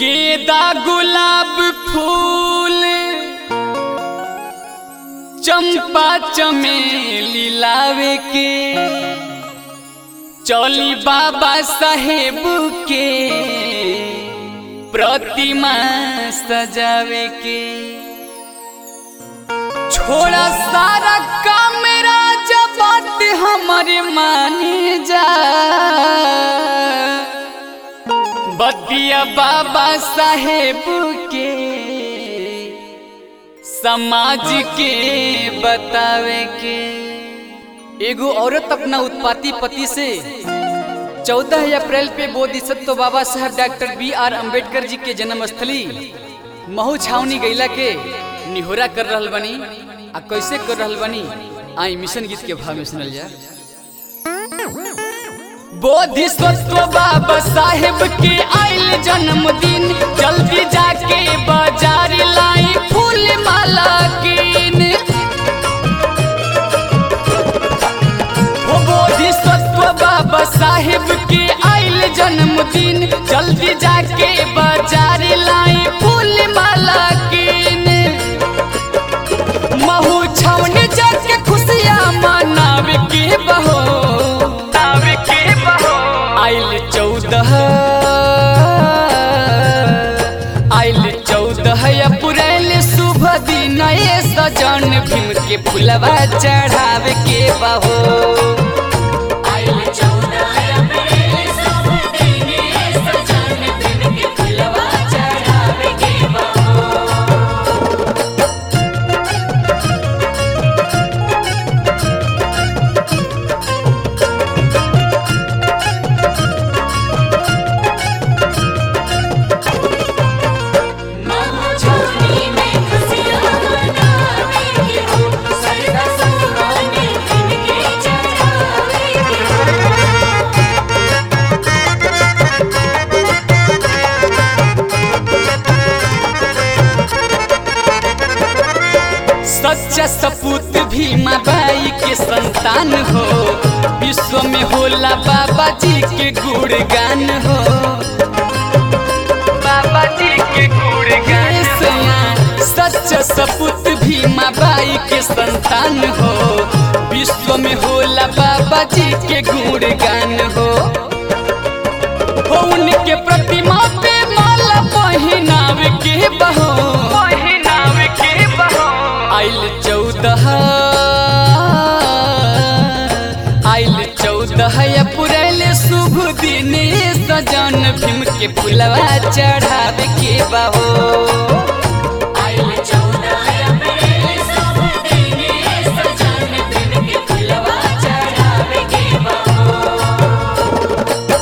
गेदा गुलाब फूल चंपा चमेली लावे के चौली बाबा साहेब के प्रतिमा सजावे के छोड़ा सारा कामेरा जब बात हमारे माने जा बतिया बाबा साहेब के समाज के बतावे के एगो औरत अपना उत्पाती पति से 14 अप्रैल पे बोधिसत्व बाबा साहब डॉक्टर बी आर अम्बेडकर जी के जन्मस्थली महू छावनी गैला के निहोरा कर रहल बनी आ कैसे कर रहल बनी आई मिशन गीत के भाव में सुनल जा बोधिसत्व बाबा साहेब के आइल जन्मदिन जल्दी जाके बाजार लाई फूल माला कीन हो बोधिसत्व बाबा साहेब के आइल जन्मदिन जल्दी जाके बाजार लाई फूल माला कीन महू छावन जाके खुशियाँ मनावे के बहो नावे के बहो आइल चौदह आइल चौदह अप्रैल शुभ दिन ये सजन भीम के फुलवा चढ़ावे के बहो आइल चौदह अप्रैल शुभ दिन ये सजन दिन के फुलवा चढ़ावे के बहो महोत्सवी में खुशियाँ मनावे के हो सरदा सुहाने दिन के चढ़ावे के हो सच्चा सपूत भीमा बाई के संतान हो विश्व में होला बाबा जी के गुणगान हो बाबा जी के गुणगान सच्चा सपूत भीमा बाई के संतान हो विश्व में होला बाबा जी के गुणगान हो हो उनके प्रतिमा पे माला पहनावे के बहो पहनावे के बहो आइल चौदह आइल चौदह अप्रैल शुभ दिन सजन भीम के फुलवा चढ़ावे के बहो आइल चौदह अप्रैल शुभ दिन ये सजन दिन के फुलवा चढ़ावे के बहो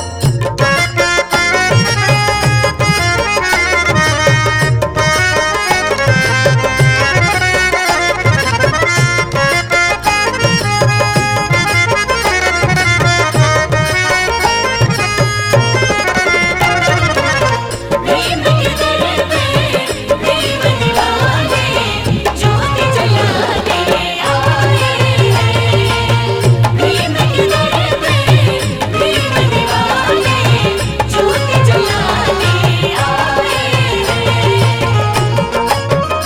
भीम के दर पे भीम दीवाने ज्योति जलाने आए हैं भीम के दर पे भीम दीवाने ज्योति जलाने आए हैं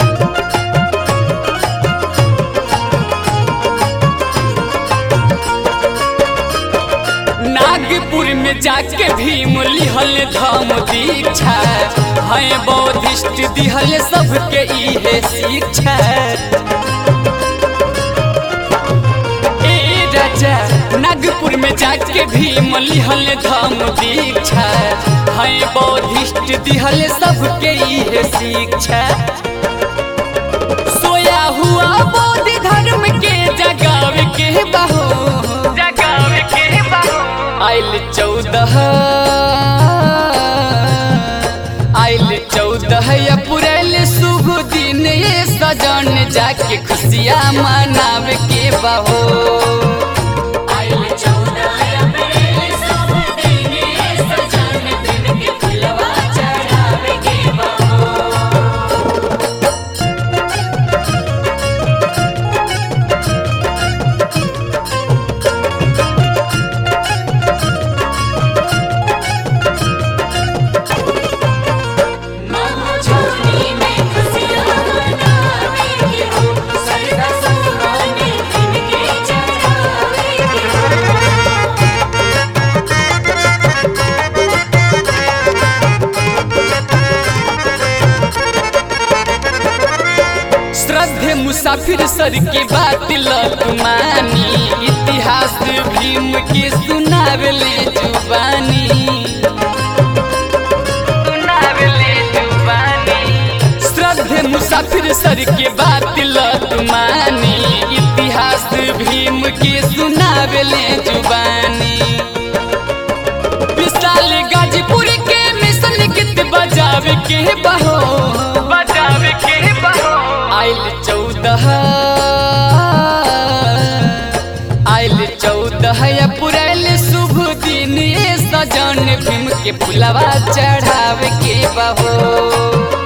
नागपुर में जाके भीम लिहल धम दीक्षा है बौद्धिस्ट दिहल सबके इहे शिक्षा ए राजा नागपुर में जाके भीम लिहल धम दीक्षा है बौद्धिस्ट दिहल सबके इहे शिक्षा सोया हुआ बौद्ध धर्म के जगावे के बहो जगावे के बहो आइल चौदह आइल चौदह अप्रैल शुभ दिन ये सजन जाके खुशियाँ मनावे के बहो आइल चौदह अप्रैल शुभ दिन ये सजन दिन के फुलवा चढ़ावे के बहो मुसाफिर सर के बात लतमानी इतिहास भीम के सुनावले जुबानी सुनावले जुबानी श्रद्धे मुसाफिर सर के बात लतमानी इतिहास भीम के सुनावले जुबानी विशाल गाजीपुर के मिशन गीत बजावे के बहो बजावे के बहो आइल चौदह आइल चौदह अप्रैल शुभ दिन ये सजन भीम के पुलवा चढ़ावे के बहो